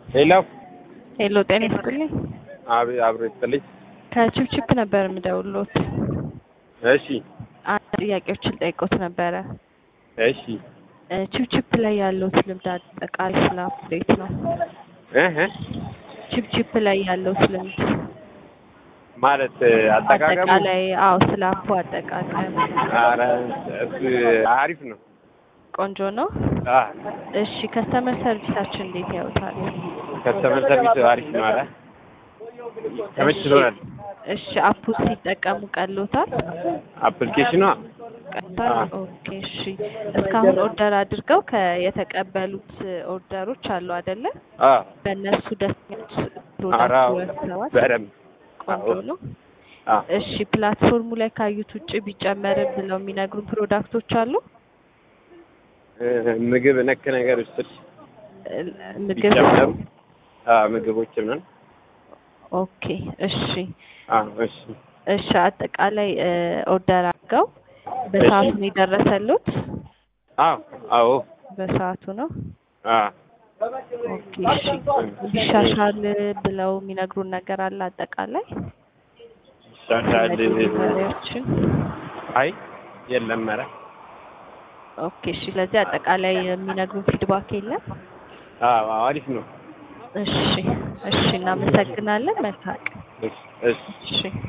ሄሎ ሄሎ ጤና ይስጥልኝ። አብ አብሮ ይስጥልኝ። ከቺፕቺፕ ነበር የምደውልዎት። እሺ አንድ ጥያቄዎችን ልጠይቅዎት ነበረ። እሺ እ ቺፕቺፕ ላይ ያለዎት ልምድ አጠቃላይ ስለ እንዴት ነው? እህ ቺፕቺፕ ላይ ያለዎት ልምድ ማለት አጠቃቀሙ አጠቃላይ፣ አዎ ስለ አፑ አጠቃቀም ኧረ እሱ አሪፍ ነው። ቆንጆ ነው። አ እሺ ከስተመር ሰርቪሳችን እንዴት ያዩታል? ከስተመር ሰርቪስ አሪፍ ነው አለ ተመችቶናል። እሺ አፑ ሲጠቀሙ ቀሎታል? አፕሊኬሽኗ ቀጥታል? አዎ። ኦኬ እሺ። እስካሁን ኦርደር አድርገው ከየተቀበሉት ኦርደሮች አሉ አይደለ? አ በእነሱ ደስተኞች ኧረ ፕሮዳክት አዎ፣ ወስደዋል? በደንብ ቆንጆ አዎ። ነው። አ እሺ ፕላትፎርሙ ላይ ካዩት ውጭ ቢጨመርም ብለው የሚነግሩን ፕሮዳክቶች አሉ? እ ምግብ ነክ ነገር ውስጥ እ ምግብ ቢጨመሩ አ ምግቦች ምናምን ኦኬ እሺ አ እሺ እሺ አጠቃላይ እ ኦርደር አድርገው በሰዓቱ ነው የደረሰሉት? አዎ አዎ በሰዓቱ ነው። አ ኦኬ እሺ ቢሻሻል ብለው የሚነግሩን ነገር አለ አጠቃላይ ይሻሻል ዴሊቨሪዎችን? አይ የለም ኧረ ኦኬ እሺ ለዚህ አጠቃላይ የሚነግሩን ፊድባክ የለም? አዎ አሪፍ ነው። እሺ እሺ እናመሰግናለን። መልካም ቀን። እሺ እሺ እሺ